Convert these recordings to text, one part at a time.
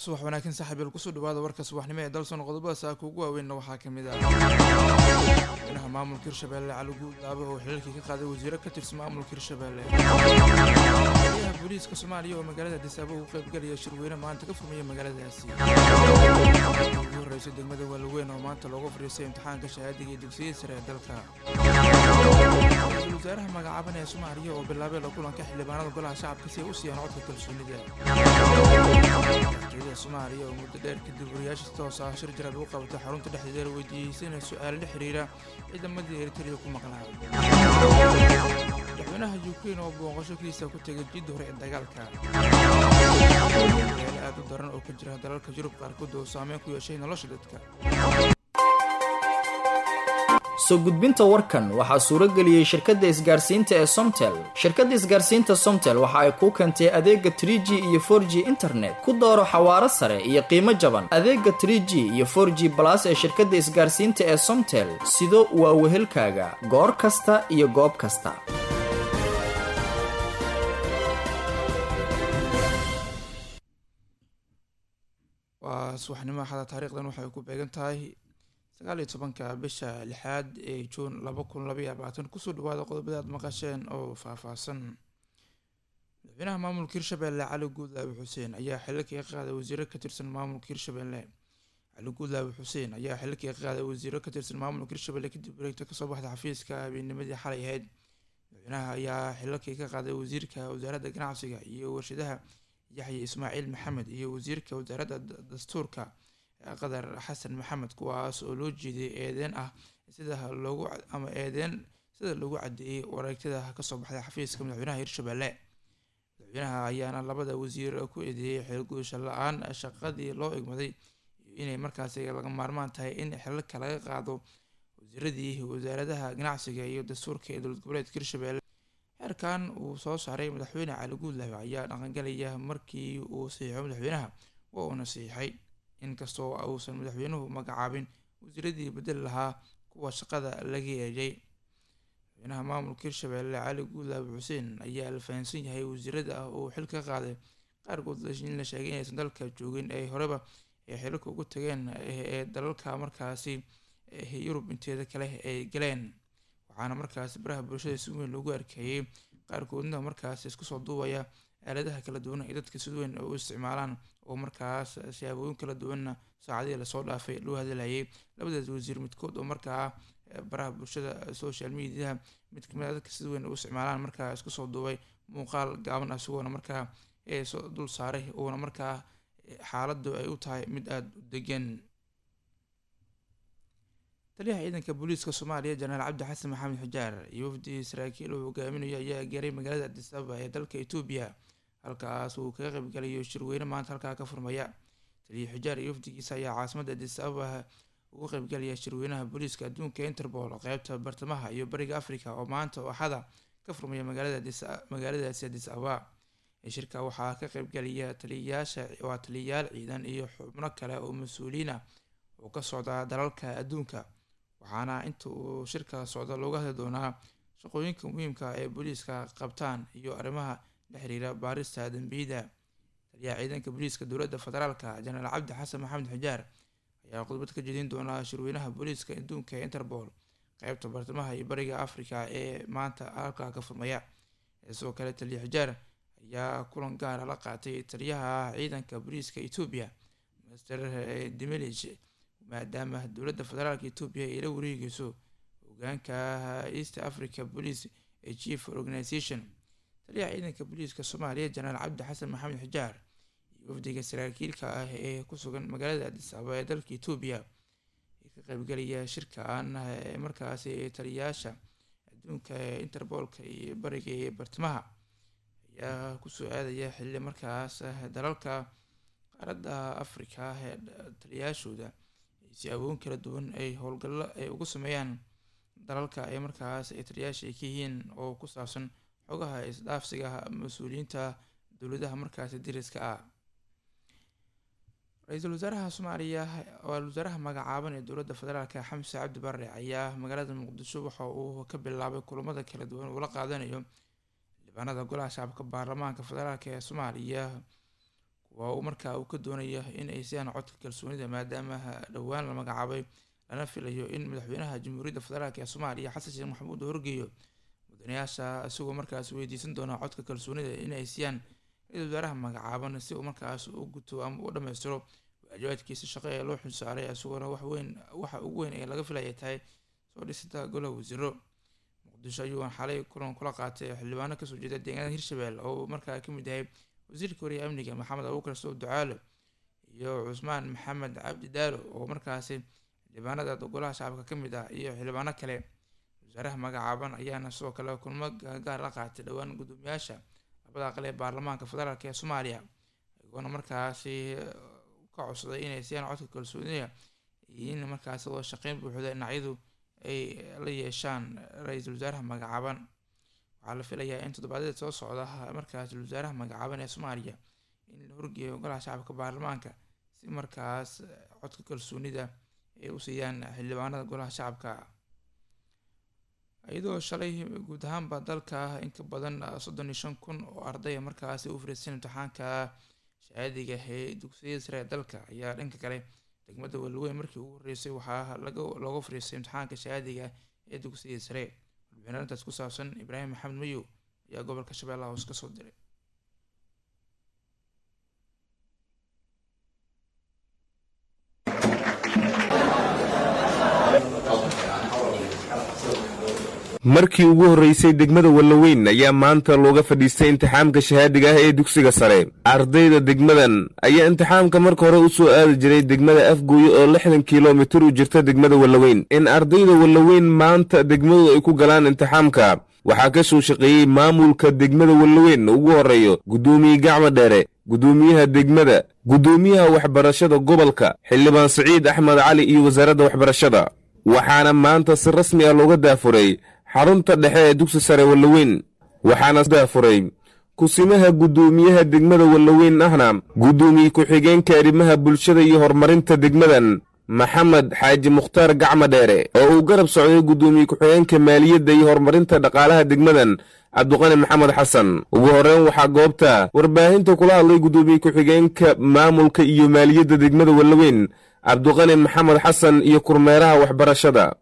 subax wanaagsan saaxiibayaal kusoo dhawaada warka subaxnimo ee dalson qodobada saaka ugu waaweynna waxaa ka mid ah madaxweynaha maamulka hirshabeelle cali guudlaabe oo xilalkii ka qaaday wasiiro ka tirsan maamulka hirshabeelle madaxweynaha booliiska soomaaliya oo magaalada disaabo ugu qaybgalaya shirweyne maanta ka furmaya magaaladaasi ugu horreysay degmada waalaweyn oo maanta loogu fadhiistay imtixaanka shahaadiga iyo dugsiyada sare ee dalka ra-iisul wasaaraha magacaaban ee soomaaliya oo bilaabay la kulanka xildhibaanada golaha shacabka si ay u siiyaan codka kalsoonida madaxtooyada soomaaliya oo muddo dheer kadib wariyaasha si toos ah shir jaraad ugu qabatay xarunta dhexdeeda la weydiiyeysana su-aalo la xiriira ciidamadii eritrea ku maqnaa madaxweynaha ukrain oo booqasho kiisa ku tegay jidda hore ee dagaalka yaalo aad u daran oo ka jira dalalka yurub qaarkood oo saameyn ku yeeshay nolosha dadka soo gudbinta warkan waxaa suuro geliyey shirkadda isgaarsiinta ee somtel shirkadda isgaarsiinta somtel waxa ay kuu keentay adeega trie g iyo for g internet ku dooro xawaaro sare iyo qiimo jaban adeega trie g iyo for g balas ee shirkadda isgaarsiinta ee somtel sido waa wehelkaaga goor kasta iyo goob kasta waa subaxnimo axada taariikhdan waxay ku beegan tahay sagaal iyo tobanka bisha lixaad ee juun laba kun labaiyo labaatan kusoo dhawaada qodobada aad maqasheen oo faahfaahsan madaxweynaha maamulka hirshabeelle cali guudlaabe xuseen ayaa xililkii ka qaaday wasiiro ka tirsan maamulka hirshabeelle cali guudlaabe xuseen ayaa xililkii ka qaaday wasiiro ka tirsan maamulka hirshabeelle kadib wareegta kasoo baxda xafiiska habeenimadii xalay ahayd madaxweynaha ayaa xililkii ka qaaday wasiirka wasaaradda ganacsiga iyo warshadaha yaxya ismaaciil maxamed iyo wasiirka wasaaradda dastuurka qadar xasan maxamed kuwaas oo loo jeeday eedeen ah sida loogu ama eedeen sida lagu cadeeyey wareegtada kasoo baxday xafiiska madaxweynaha hirshabeelle madaxweynaha ayaana labada wasiir ku eedeeyey xeelgudasho la-aan shaqadii loo egmaday iyo inay markaasi laga maarmaan tahay in xilalka laga qaado wasiiradii wasaaradaha ganacsiga iyo dastuurka ee dowlad goboleedka hirshabeelle xeerkan uu soo saaray madaxweyne cali guudlaabe ayaa dhaqangalaya markii uu saxiixo madaxweynaha waa uuna saxiixay inkastoo uusan madaxweynuhu magacaabin wasiiradii bedel lahaa kuwa shaqada laga eejay madaxweynaha maamulka hirshabeelle cali guudlaabe xuseen ayaa la fahansan yahay wasiirada ah oo xil ka qaaday qaarkood in la sheegay inaysan dalka joogin ay horeba ay xililka ugu tageen ee dalalka markaasi yurub inteeda kale ay galeen waxaana markaasi baraha bulshada si weyn loogu arkeeyey qaarkoodna markaasi isku soo duubaya aaladaha kala duwan ay dadka si weyn u isticmaalaan oo markaas siyaabooyin kala duwanna saacadihii lasoo dhaafay loo hadalhayay labadaas wasiir midkood oo markaa baraha bulshada social mediaha mid kamid a dadka si weyn u isticmaalaan markaa isku soo duubay muuqaal gaaban ah isagoona markaa soo dul saaray uuna markaa xaaladdu ay u tahay mid aada u degan taliyaha ciidanka booliiska soomaaliya jenaraal cabdi xasan maxamed xujaar iyo wafdi saraakiil uu hogaaminayo ayaa gaaray magaalada adis ababa ee dalka etoobiya halkaas uu kaga qaybgalayo shirweyne maanta halkaa ka furmaya taliya xujaar iyo wafdigiisa ayaa caasimadda adis ababa ugu qaybgalaya shirweynaha booliiska adduunka interpol qeybta bartamaha iyo bariga africa oo maanta oo axada ka furmaya magaaladaasi adis ababa shirka waxaa ka qaybgalaya taliyayaasha waa taliyayaal ciidan iyo xubno kale oo mas-uuliyiin ah oo ka socda dalalka adduunka waxaana inta uu shirka socda looga hadli doonaa shaqooyinka muhiimka ee booliiska qabtaan iyo arrimaha la xiriira baarista dambiyada taliyaha ciidanka booliiska dowladda federaalka jenaraal cabdi xasan maxamed xujaar ayaa khudbad ka jedin doonaa shirweynaha booliiska adduunka ee interpol qeybta bartamaha iyo bariga africa ee maanta halkaa ka furmaya sidoo kale taliya xujaar ayaa kulan gaara la qaatay taliyaha ciidanka booliiska etoobiya master dimilig maadaama dowladda federaalka etoobiya ay la wareegeyso hogaanka east africa police ee chief organization taliyaha ciidanka booliiska soomaaliya jenaraal cabdi xasan maxamed xujaar iyo wafdiga saraakiilka ah ee ku sugan magaalada adis ababa ee dalka etoobiya ee ka qaybgalaya shirkan markaasi taliyayaasha adduunka ee interboolka iyo bariga ee bartamaha ayaa kusoo aadaya xilli markaas dalalka qaaradda africa ee taliyayaashooda siyaabooyin kala duwan ay howlgallo ay ugu sameeyaan dalalka ay markaas ay taliyayaasha ay ka yihiin oo ku saabsan xogaha isdhaafsiga mas-uuliyiinta dowladaha markaasi dariska ah ra-iisul wasaaraha soomaaliya ra-isul wasaaraha magacaaban ee dowladda federaalka xamse cabdi barre ayaa magaalada muqdisho waxa uu ka bilaabay kulamada kala duwan uu la qaadanayo xildhibaanada golaha shacabka baarlamaanka federaalk ee soomaaliya waa uu markaa uu ka doonaya in ay siiyaan codka kalsoonida maadaama dhowaan la magacaabay lana filayo in madaxweynaha jamhuuriyadda federaalk ee soomaaliya xasan sheekh maxamuud uu horgeeyo mudanayaasha isagoo markaas weydiisan doona codka kalsoonida in ay siiyaan ra-iisul wasaaraha magacaaban si uu markaas u guto ama u dhammaystiro waajibaadkiisa shaqo ee loo xilsaaray isagoona waxweyn waxa ugu weyn ee laga filaya tahay soo dhisida golaha wasiiro muqdisho ayuu xalay kulan kula qaatay xildhibaano kasoo jeeda deegaanada hirshabelle oo markaa kamid yahay wasiirka horiya amniga maxamed abuukar sow ducaalo iyo cusmaan maxamed cabdi daalo oo markaasi xildhibaanada golaha shacabka kamid ah iyo xildhibaano kale wasaaraha magacaaban ayaana sidoo kale kulmo gaar la qaatay dhowaan guddoomiyaasha labada aqal ee baarlamaanka federaalk ee soomaaliya iyagoona markaasi ka codsaday inay siiyaan codka kalsoonida iyo in markaasi wada shaqeyn buuxda dhinacyadu ay la yeeshaan ra-iisul wasaaraha magacaaban waxaa la filayaa in toddobaadyada soo socda markaas wasaaraha magacaaban ee soomaaliya in la horgeeyo golaha shacabka baarlamaanka si markaas codka kalsoonida ay u siiyaan xildhibaanada golaha shacabka iyadoo shalay guud ahaanba dalka in ka badan soddon iyo shan kun oo ardaya markaasi u fariisan imtixaanka shahaadiga ee dugsiyada sare ee dalka ayaa dhanka kale degmada walaweyn markii ugu horreysay waxaa looga fariistay imtixaanka shahaadiga ee dugsiyada sare warbixin arrintaas ku saabsan ibraahim maxamed mayow ayaa gobolka shabeellaha hoos kasoo diray markii ugu horreysay degmada wallaweyn ayaa maanta looga fadhiistay imtixaamka shahaadiga ah ee dugsiga sare ardayda degmadan ayaa imtixaamka marka hore u soo aadi jiray degmada afgooye oo lixdan kilomitir u jirta degmada wallaweyn in ardayda wallaweyn maanta degmadooda ay ku galaan imtixaamka waxaa ka soo shaqeeyey maamulka degmada wallaweyn ugu horreeyo guddoomiye gacmo dheere guddoomiyaha degmada guddoomiyaha waxbarashada gobolka xildhibaan siciid axmed cali iyo wasaaradda waxbarashada waxaana maanta si rasmi ah looga daafuray xarunta dhexe ee dugsi sare wallaweyn waxaana daafuray kusimaha guddoomiyaha degmada wallaweyn ahna guddoomiye ku-xigeenka arrimaha bulshada iyo horumarinta degmadan maxamed xaaji mukhtaar gacmo dheere oo uu garab socday guddoomiye ku-xigeenka maaliyadda iyo horumarinta dhaqaalaha degmadan cabduqani maxamed xasan ugu horreyn waxaa goobta warbaahinta kula hadlay guddoomiye ku-xigeenka maamulka iyo maaliyadda degmada wallaweyn cabduqani maxamed xasan iyo kurmeeraha waxbarashada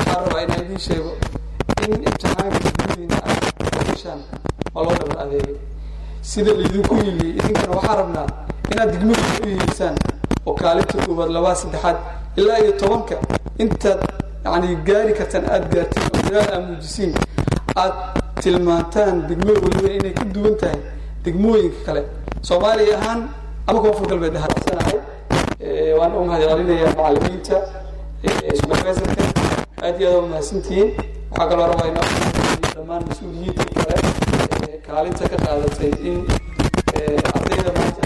in imtixaanka degmadiina ah bishaan waa loo dhabar adeegay sida laydinku yili idinkana waxaa rabnaa inaad degmadiina u yeesaan oo kaalinta koowaad labaa saddexaad ilaa iyo tobanka intaad yani gaari kartaan aada gaartiin oo dadaal aa muujisiin aad tilmaantaan degmada waliba inay ka duwan tahay degmooyinka kale soomaaliya ahaan ama koonfur galbeed dhaharsanahay waan u mahadcelinayaa macalimiinta supervisorka aad iyo aad waa mahadsantihiin waxaa kaloo rabaa in dhammaan mas-uuliyiinta kale kaalinta ka qaadatay in ardayda maanta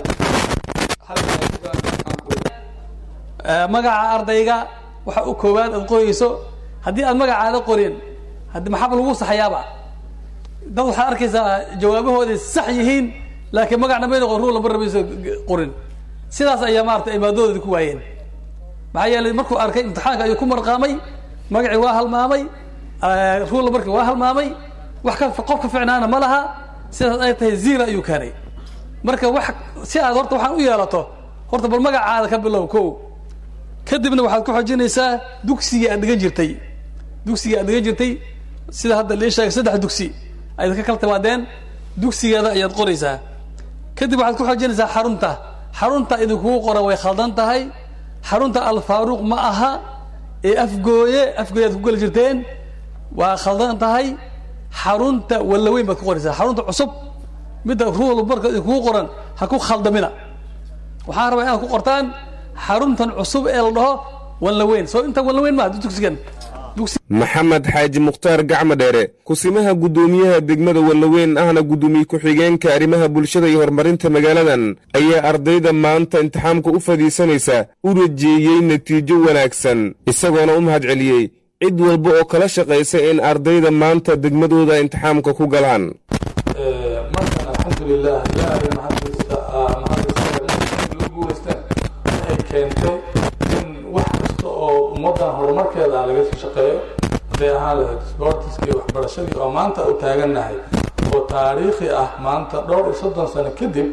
magaca ardayga waxa u koowaad aad qorayso haddii aad magacaada qorin haddi maxaa lagu saxayaaba dad waxaad arkaysaa jawaabahooday sax yihiin laakiin magac dhamayna qor ruu lama rabayso qorin sidaas ayaa maarata imaadooda ku waayeen maxaa yeelay markuu arkay imtixaanka ayuu ku marqaamay magacii waa halmaamay ruulla markii waa halmaamay wax ka qof ka ficnaana ma laha sidaas ay tahay zira ayuu keenay marka wax si aad horta waxaan u yeelato horta bal magacaada ka bilow ko kadibna waxaad ku xojinaysaa dugsigii aad dhigan jirtay dugsigii aad dhigan jirtay sida hadda lii sheegay saddex dugsi ayaad ka kala timaadeen dugsigeeda ayaad qoraysaa kadib waxaad ku xojinaysaa xarunta xarunta idinkugu qoran way khaldan tahay xarunta alfaaruuq ma aha ee afgooye afgooye aad ku geli jirteen waa khaldan tahay xarunta wallaweyn baad ku qoraysaa xarunta cusub midda ruul marka idinkugu qoran ha ku khaldamina waxaan rabaa inaad ku qortaan xaruntan cusub ee la dhaho wallaweyn soo inta wallaweyn maa dugsigan maxamed xaaji mukhtaar gacmo dheere kusimaha guddoomiyaha degmada wallaweyn ahna guddoomiye ku-xigeenka arrimaha bulshada iyo horumarinta magaaladan ayaa ardayda maanta imtixaamka u fadhiisanaysa u rajeeyey natiijo wanaagsan isagoona u mahad celiyey cid walba oo kala shaqaysa in ardayda maanta degmadooda imtixaamka ku galaan markan alxamdulilah ilaahay maxadiista maxadiisloo guulaystaan waxay keentay in wax kasta oo ummaddan horumarkeeda laga shaqeeyo haday ahaan lahayd sboortiskii waxbarashadii oo maanta u taagannahay oo taariikhi ah maanta dhowr iyo soddon sano kadib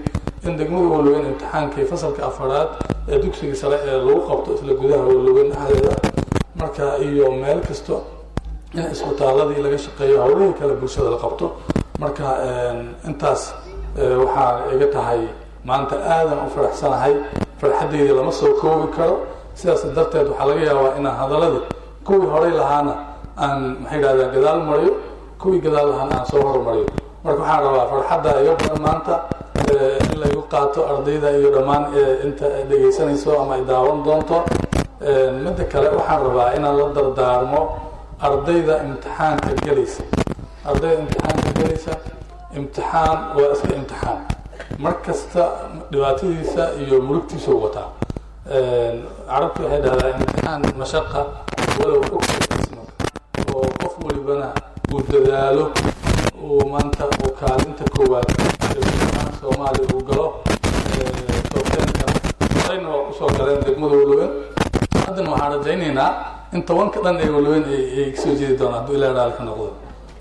in degmada waloweyn imtixaankii fasalka afaraad ee dugsiga sare ee lagu qabto isla gudaha waloweyn dhexdeeda marka iyo meel kasto in isbitaaladii laga shaqeeyo howlihii kale bulshada la qabto marka intaas waxaa iga tahay maanta aadan u faraxsanahay farxaddayda lama soo koobi karo sidaas darteed waxaa laga yaabaa inaan hadaladii kuwii horay lahaana aan maxay dhahdaa gadaal mariyo kuwii gadaal lahaana aan soo hormariyo marka waxaan rabaa farxadda iga badan maanta in laygu qaato ardayda iyo dhammaan inta dhegaysanayso ama ay daawan doonto midda kale waxaan rabaa inaan la dardaarmo ardayda imtixaanka gelaysa ardayda imtixaanka gelaysa imtixaan waa iska imtixaan mar kasta dhibaatadiisa iyo murugtiisa u wataa carabtu waxay dhahdaa imtixaan mashaqa walow ogtaisma oo qof walibana uu dadaalo uu maanta uu kaalinta koowaad imtixaan soomaaliya uu galo toobteenka horeyna waa kusoo galeen degmada walowen haddana waxaan rajaynaynaa in tobanka dhan ee walowen ay kasoo jeedi doonaan hadduu ilaa dhaali ka noqdo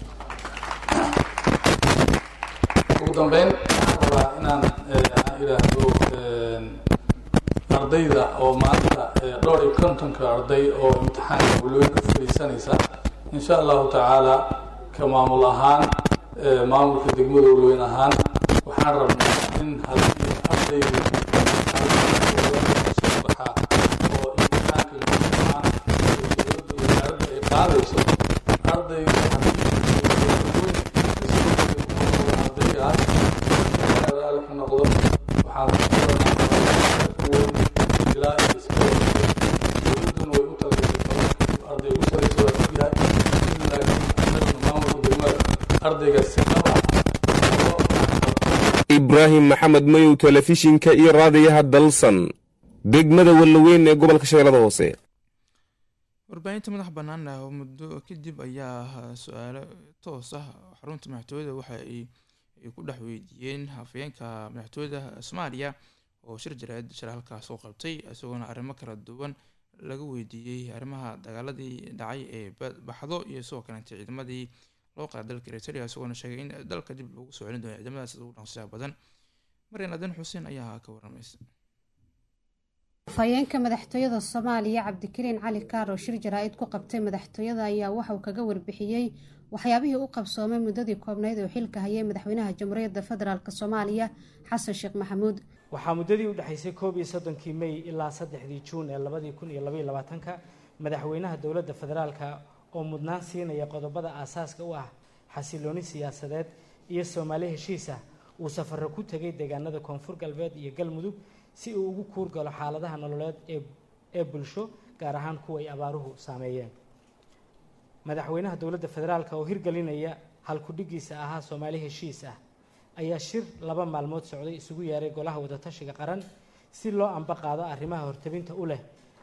ugu dambeyn waxaan rabaa inaan idhaahdo ardayda oo maanta dhowr iyo kontonka arday oo imtixaanka walowen ka fadhiisanaysa insha allahu tacaala ka maamul ahaan maamulka degmada walowen ahaan waxaan rabnaa in haddii ardaydu soo baxaa oo imtixaanka guudahaan dowladda wasaaradda ay qaadayso ardayga ardaygaas raali ka noqdo waxaan ilaa dowladduna way u talagashay arday ugu saraysa waa ogyahay laakiin maamulka degmada ardaygaas si qaba ibraahim maxamed mayow telefishinka iyo raadiyaha dalsan degmada wallaweyn ee gobolka shabeellada hoose warbaahinta madax bannaan ah oo muddo kadib ayaa su-aalo toos ah xarunta madaxtooyada waxa ay ku dhex weydiiyeen hafayeenka madaxtooyada soomaaliya oo shir jaraa'id shir halkaas oo qabtay isagoona arrimo kala duwan laga weydiiyey arrimaha dagaaladii dhacay ee baxdo iyo sidoo kaleeta ciidamadii loo qaada dalka eritrea isagoona sheegay in dalka dib loogu soo celin doono ciidamadaas ugu dhaqsiyaha badan maryan adan xuseen ayaa ka waramaysa afhayeenka madaxtooyada soomaaliya cabdikariin cali kaar oo shir jaraa-id ku qabtay madaxtooyada ayaa waxauu kaga warbixiyey waxyaabihii u qabsoomay muddadii koobnayd oo xilka hayay madaxweynaha jamhuuriyadda federaalk soomaaliya xasan sheekh maxamuud waxaa muddadii u dhexaysay koob iyo soddonkii mey ilaa saddexdii juun ee labadii kun iyo labaiyo labaatanka madaxweynaha dowladda federaalka oo mudnaan siinaya qodobada aasaaska u ah xasilooni siyaasadeed iyo soomaali heshiis ah uu safaro ku tegay deegaanada koonfur galbeed iyo galmudug si uu ugu kuurgalo xaaladaha nololeed ee bulsho gaar ahaan kuwa ay abaaruhu saameeyeen madaxweynaha dowladda federaalka oo hirgelinaya halkudhigiisa ahaa soomaali heshiis ah ayaa shir laba maalmood socday isugu yeeray golaha wadatashiga qaran si loo amba qaado arrimaha hortabinta u leh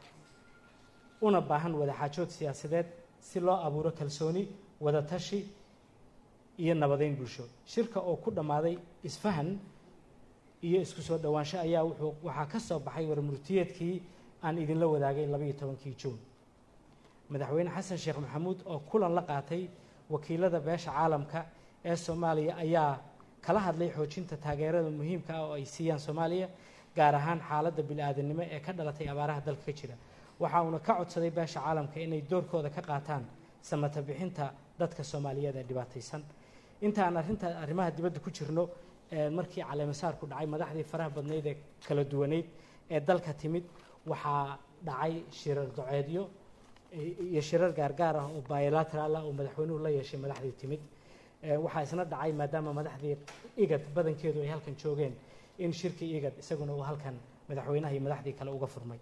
una baahan wadaxaajood siyaasadeed si loo abuuro kalsooni wadatashi iyo nabadeyn bulsho shirka oo ku dhammaaday isfahan iyo isku soo dhowaansho ayaa wuxuu waxaa ka soo baxay warmurtiyeedkii aan idinla wadaagay labaiyo tobankii juun madaxweyne xasan sheekh maxamuud oo kulan la qaatay wakiilada beesha caalamka ee soomaaliya ayaa kala hadlay xoojinta taageerada muhiimka ah oo ay siiyaan soomaaliya gaar ahaan xaaladda bili-aadanimo ee ka dhalatay abaaraha dalka ka jira waxa uuna ka codsaday beesha caalamka inay doorkooda ka qaataan samata bixinta dadka soomaaliyeed ee dhibaataysan inta aan arrinta arrimaha dibadda ku jirno markii caleemasaarku dhacay madaxdii faraha badnayd ee kala duwaneyd ee dalka timid waxaa dhacay shirar doceedyo iyo shirar gaargaar ah oo bilateral ah oo madaxweynuhu la yeeshay madaxdii timid waxaa isna dhacay maadaama madaxdii igad badankeedu ay halkan joogeen in shirkii igad isaguna uu halkan madaxweynaha iyo madaxdii kale uga furmay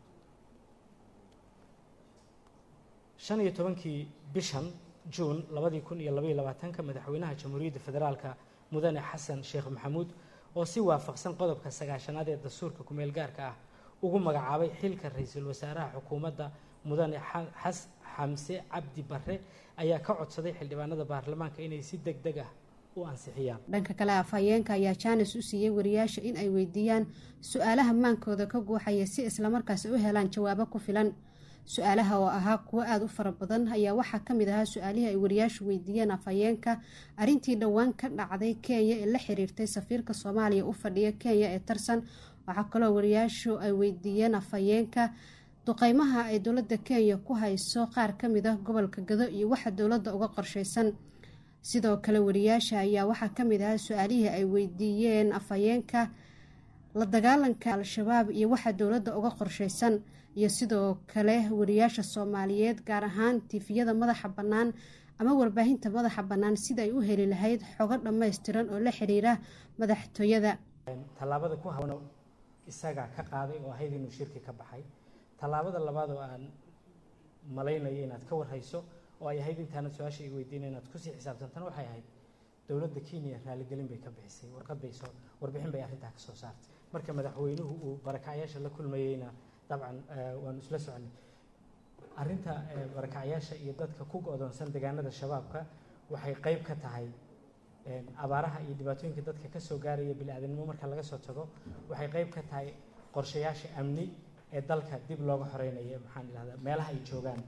shan iyo tobankii bishan juun labadii kun iyo labaiyo labaatanka madaxweynaha jamhuuriyadda federaalka mudane xasan sheekh maxamuud oo si waafaqsan qodobka sagaashanaad ee dastuurka kumeel gaarka ah ugu magacaabay xilka ra-iisul wasaaraha xukuumadda mudane xas xamse cabdi barre ayaa ka codsaday xildhibaanada baarlamaanka inay si deg deg ah u ansixiyaan dhanka kale afhayeenka ayaa jaanis u siiyey wariyaasha in ay weydiiyaan su-aalaha maankooda ka guuxaya si islamarkaasi u helaan jawaabo ku filan su-aalaha oo ahaa kuwo aada u fara badan ayaa waxaa kamid ahaa su-aalihii ay wariyaashu weydiiyeen afhayeenka arrintii dhowaan ka dhacday kenya ee la xiriirtay safiirka soomaaliya u fadhiya kenya ee tarsan waxaa kaloo wariyaashu ay weydiiyeen afhayeenka duqeymaha ay dowladda kenya ku hayso qaar kamid ah gobolka gado iyo waxa dowladda uga qorsheysan sidoo kale wariyaasha ayaa waxaa kamid ahaa su-aalihii ay weydiiyeen afhayeenka la dagaalanka al-shabaab iyo waxa dowladda uga qorsheysan iyo sidoo kale wariyaasha soomaaliyeed gaar ahaan tifiyada madaxa bannaan ama warbaahinta madaxa bannaan sida ay u heli lahayd xogo dhammaystiran oo la xiriira madaxtooyada tallaabada ku habano isagaa ka qaaday oo ahayd inuu shirki ka baxay tallaabada labaad oo aan malaynayo inaad ka warhayso oo ay ahayd intaanad su-aasha i weydiina inaad kusii xisaabtantana waxay ahayd dowladda kenya raaligelin bay ka bixisay warqad bay soo warbixin bay arrintaa ka soo saartay marka madaxweynuhu uu barakacyaasha la kulmayeyna dabcan waanu isla soconay arrinta barakacyaasha iyo dadka ku go-doonsan deegaanada shabaabka waxay qeyb ka tahay abaaraha iyo dhibaatooyinka dadka ka soo gaaraya bili-aadanimo marka laga soo tago waxay qeyb ka tahay qorshayaasha amni ee dalka dib looga xoreynayo maxaan idhahdaa meelaha ay joogaan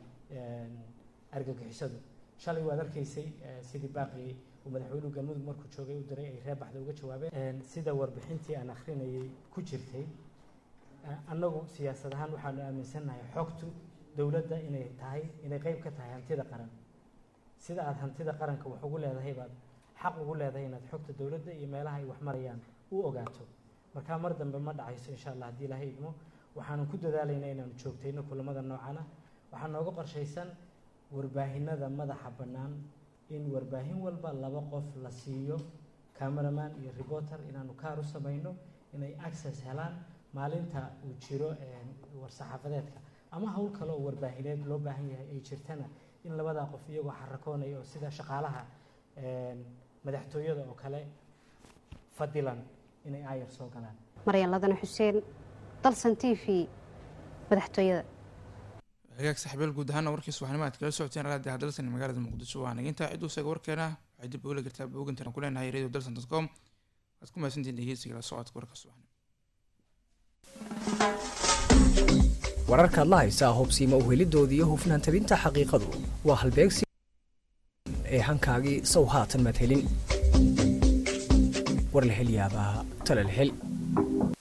argagixisadu shalay waad arkaysay sidii baaqi uu madaxweynuhu galmudug markuu joogay u diray ay reer baxda uga jawaabeen sida warbixintii aan akhrinayay ku jirtay annagu siyaasad ahaan waxaanu aaminsannahay xogtu dowladda inay tahay inay qeyb ka tahay hantida qaran sida aada hantida qaranka wax ugu leedahay baad xaq ugu leedahay inaad xogta dowladda iyo meelaha ay wax marayaan u ogaato markaa mar dambe ma dhacayso insha allah haddii ilaahay idmo waxaanu ku dadaalaynaa inaanu joogtayno kulamada noocana waxaa nooga qorshaysan warbaahinada madaxa bannaan in warbaahin walba laba qof la siiyo cameraman iyo reporter inaanu kaar u samayno inay access helaan maalinta uu jiro war-saxaafadeedka ama howl kale oo warbaahineed loo baahan yahay ay jirtana in labadaa qof iyagoo xarakoonaya oo sida shaqaalaha madaxtooyada oo kale fadilan inay aayar soo galaan maryan ladana xuseen dalsan t v madaxtooyada hagaag saxibeel guud ahaana warkii subaxnimo aad kala socoteen raadiyaha dalsan ee magaalada muqdisho waa nagintaa cid u seega warkeena waxay dib ugala gartaa boogantan ku leenahay radio dalsan dot com waad ku mahadsantihin dhegeysiga la socodka warka subaxnimo wararkaad la haysaa hubsiima uhelidooda iyo hufnaan tabinta xaqiiqadu waa halbeegsi ee hankaagii sow haatan madhelin war la hel yaabaa tala la hel